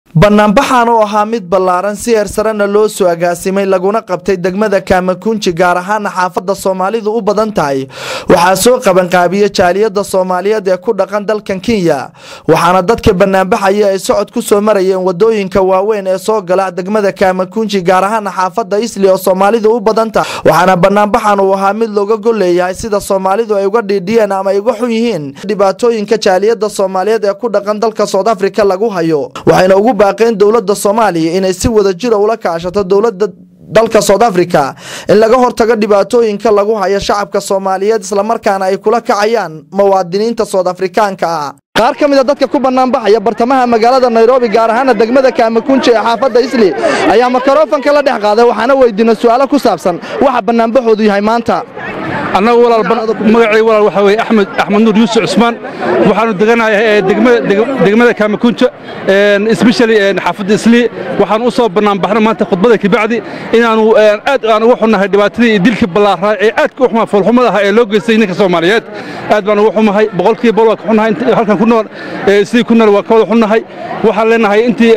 banaanbaxan oo ahaa mid ballaaran si heersarena loo soo agaasimay laguna qabtay degmada kaamakunji gaar ahaana xaafadda soomaalidu u badan tahay waxaa soo qabanqaabiya jaaliyadda soomaaliyeed ee ku dhaqan dalkan kenya waxaana dadka banaanbaxaya ay socod ku soo marayeen wadooyinka waaweyn ee soo gala degmada kaamakunji gaar ahaana xaafadda isli oo soomaalidu u badan tahay waxaana banaanbaxan uu ahaa mid looga golleeyahay sida soomaalidu ay uga dhiidhiyeen ama ay uga xun yihiin dhibaatooyinka jaaliyadda soomaaliyeed ee ku dhaqan dalka soud africa lagu hayo waxayna ugu baaqeen dowladda soomaaliya inay si wada jira ula kaashato dowladda dalka soud africa in laga hortago dhibaatooyinka lagu hayo shacabka soomaaliyeed islamarkaana ay kula kacayaan muwaadiniinta soud afrikaanka ah qaar ka mida dadka ku banaanbaxaya bartamaha magaalada nairobi gaar ahaana degmada kaamakunji ee xaafadda isli ayaa makarofanka la dhex qaaday waxaana weydiina su-aalo ku saabsan waxa banaanbaxoodu yahay maanta annagu magacay walaal waxaa weye axmed axmed nuur yuusuf cusmaan waxaanu deganahay degmada kaamakunja especially xaafadda islii waxaan u soo banaanbaxnay maanta khudbada kabacdi inaanu aad aan uga xunnahay dhibaatadii iyo dilkii ballaaraa ee aadka u xumaa foolxumada ahaa ee loo geystay ninka soomaaliyeed aad baan uga xumahay boqolkiiba bol waa ka xunnahay halkan ku nool islii ku nool waa ka wada xunnahay waxaan leenahay intii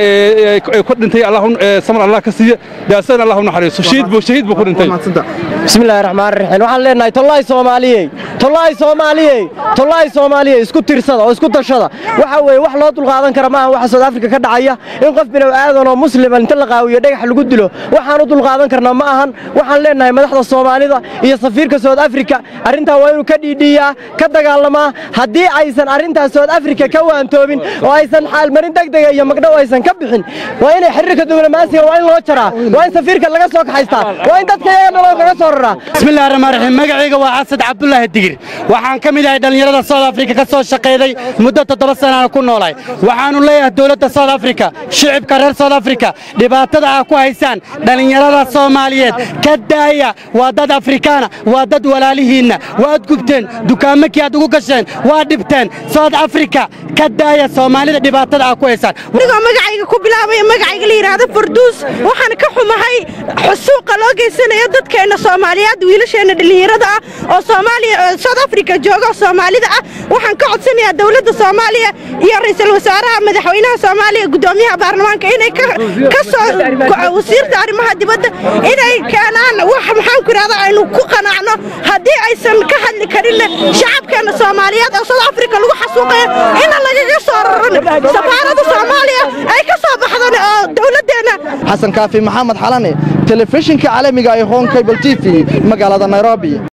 ku dhintay samar allah ka siiya daasana allah u naxariiso shahiid buu shahiid buu ku dhintay bismillahi raxmaan raxiim waxaan leenahay tollaay soomaaliyey tollaay soomaaliyey tollaay soomaaliyey isku tirsada oo isku tashada waxa weeye wax loo dulqaadan kara maaha waxa sood afrika ka dhacaya in qof binow aadan oo muslima inta la qaawiyo dhagax lagu dilo waxaan u dulqaadan karnaa ma ahan waxaan leenahay madaxda soomaalida iyo safiirka sood afrika arrintaa waa inuu ka dhiidhiiyaa ka dagaalamaa haddii aysan arrintaas sood afrika ka waantoobin oo aysan xaalmarin degdega iyo magdhow aysan ka bixin waa inay xiriirka diblomaasiga waa in loo jaraa waa in safiirka laga soo kaxaystaa waa in dadka iyaga nolol kaga soo raraa bismillahi raxmaan raxiim magacayga waa xasad cabdulaahi digir waxaan ka mid ahay dhallinyarada soud afrika ka soo shaqayday muddo toddoba sanaana ku noolay waxaannu leeyahay dowladda soud afrika shicibka reer soud afrika dhibaatada aa ku haysaan dhallinyarada soomaaliyeed ka daaya waa dad afrikaana waa dad walaalihiinna waad gubteen dukaamakii aad ugu gasheen waa dhibteen soud afrika ka daaya soomaalida dhibaatada aa ku haysaan anigoo magacayga ku bilaabaya magacayga la yidhaahdo farduus waxaan ka xumahay xusuuqa loo geysanayo dadkeenna soomaaliyeed wiilasheenna dhallinyarada ah oo soomaaliya soud africa jooga oo soomaalida ah waxaan ka codsanayaa dowladda soomaaliya iyo ra'iisul wasaaraha madaxweynaha soomaaliya guddoomiyaha baarlamaanka inay ka soo wasiirta arrimaha dibadda inay keenaan wax maxaan ku idhahda aynu ku qanacno haddii aysan ka hadli karinna shacabkeenna soomaaliyeed oo soud africa lagu xasuuqayo ina lagaga soo raran safaaradda soomaaliya ay ka soo baxdan oo dowladdeenna xasan kaafi maxamed xalane telefishinka caalamiga ee hon cable t v magaalada nairobi